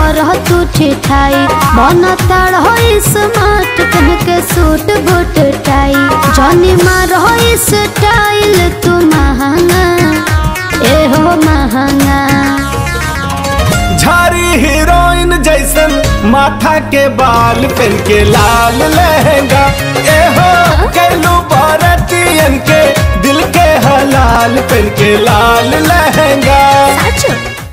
कर तू ठिठाई मन ताड़ हो स्मार्ट कह के सूट बूट टाई जनी मार हो स्टाइल तू महंगा ए हो महंगा झारी हीरोइन जैसन माथा के बाल पहन के लाल लहंगा ए हो कैलू भारतीयन के दिल के हलाल पहन के लाल लहंगा साचो